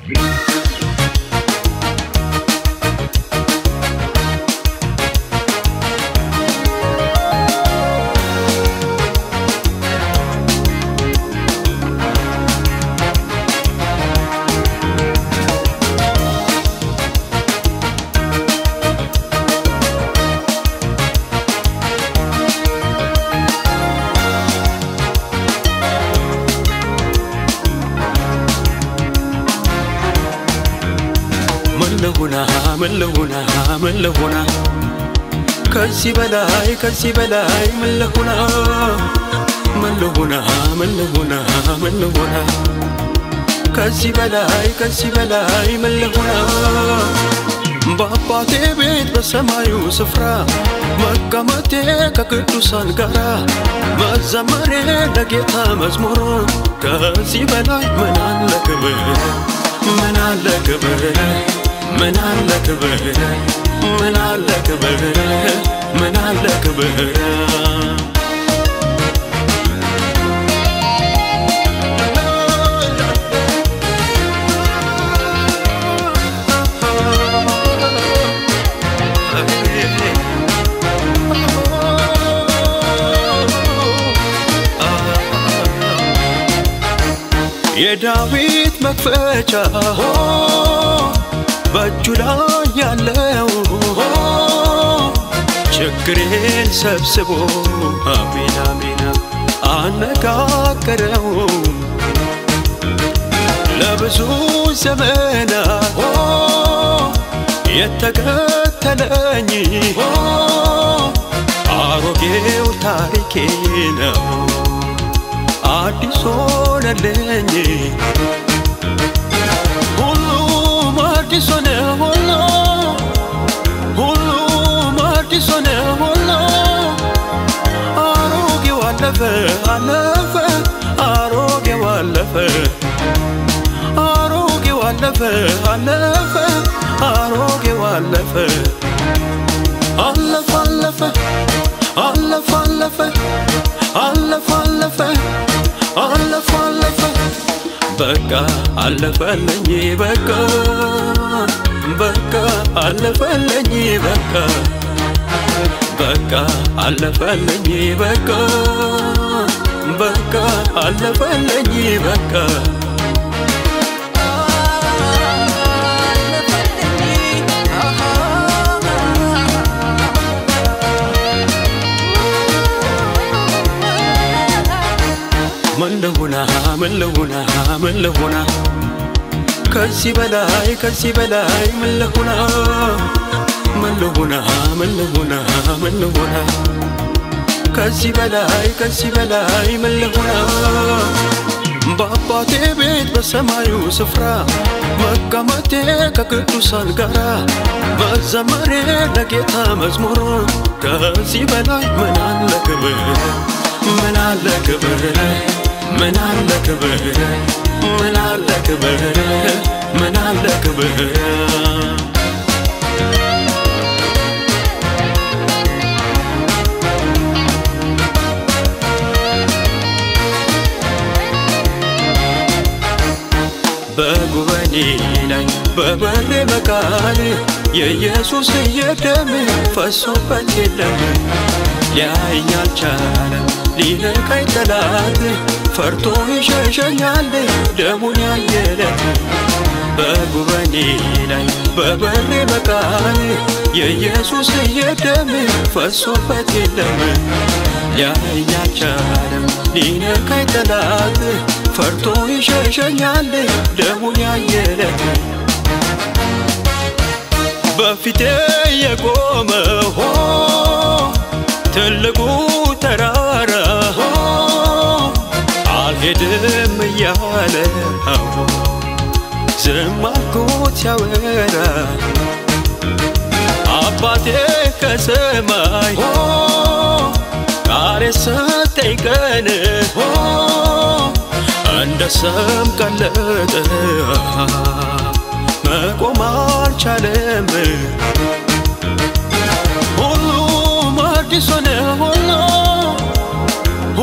ምን ልሁና ምን ልሁና ምን ልሁና ከዚህ በላይ ከዚህ በላይ ምን ልሁና ምን ልሁና ምን ልሁና ምን ልሁና ከዚህ በላይ ከዚህ በላይ ምን ልሁና በአባቴ ቤት በሰማዩ ስፍራ መቀመጤ ከቅዱሳን ጋራ መዘመሬ ለጌታ መዝሙር ከዚህ በላይ ምን አለ ክብር ምን አለ ክብር ምን አለ ክብር ምን አለ ክብር ምን አለ ክብር የዳዊት መክፈቻ በእጁ ላይ ያለው ችግሬን ሰብስቦ አሜን አሜን አነጋገረው ለብዙ ዘመናት የተከተለኝ አሮጌው ታሪኬ ነው አዲስ ሆነልኝ ሁሉም አዲስ ሆነ ሁሉ ሁሉም አዲስ ሆነ ሁሉ አሮጌው አለፈ አለፈ አሮጌው አለፈ አሮጌው አለፈ አለፈ አሮጌው አለፈ አለፈ አለፈ አለፈ አለፈ አለፈ አለፈ አለፈ አለፈ በቃ አለፈልኝ በቃ በቃ አለፈልኝ በቃ በቃ አለፈልኝ በቃ በቃ አለፈልኝ በቃ ምን ልሁና ምን ልሁና ምን ልሁና ከዚህ በላይ ከዚህ በላይ ምን ልሁና ምን ልሁና ምን ልሁና ምን ልሁና ከዚህ በላይ ከዚህ በላይ ምን ልሁና በአባቴ ቤት በሰማዩ ስፍራ መቀመጤ ከቅዱሳን ጋራ መዘመሬ ለጌታ መዝሙር ከዚህ በላይ ምን አለ ክብር ምን አለ ክብር ምን አለ ክብር ምን አለ ክብር ምን አለ ክብር በጉበኔ ላይ በበሬ መቃል የኢየሱስ የደም ፈሶበት የለም ሊያየኝ አልቻለም ሊነካኝ ጠላት ፈርቶ ይሸሸኛል ደሙን ያየለት በጉበኔ ላይ በበሬ መቃል የኢየሱስ የደም ፈሶበት የለም ሊያየኝ አልቻለም ሊነካኝ ጠላት ፈርቶ ይሸሸኛል ደሙን ያየለት በፊቴ የቆመው ትልቁ ተራራ አልሄድም እያለ ዝም አልኩት ሲያወራ አባቴ ከሰማይ ቃል የሰጠኝ ቀን እንደ ሰም ቀለጠ መቆም አልቻለም ሁሉም አዲስ ሆነ ሁሉ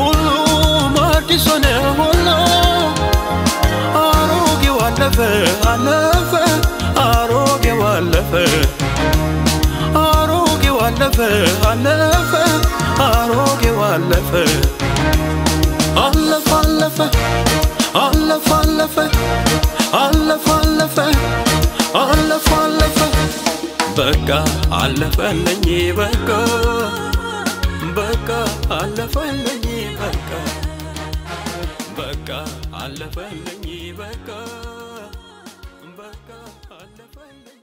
ሁሉም አዲስ ሆነ ሁሉ አሮጌው አለፈ አለፈ አሮጌው አለፈ አሮጌው አለፈ አለፈ አሮጌው አለፈ አለፈ አለፈ አለፈ አለፈ አለፈ አለፈ አለፈ አለፈ በቃ አለፈልኝ በቃ በቃ አለፈልኝ በቃ በቃ አለፈልኝ በቃ በቃ አለፈልኝ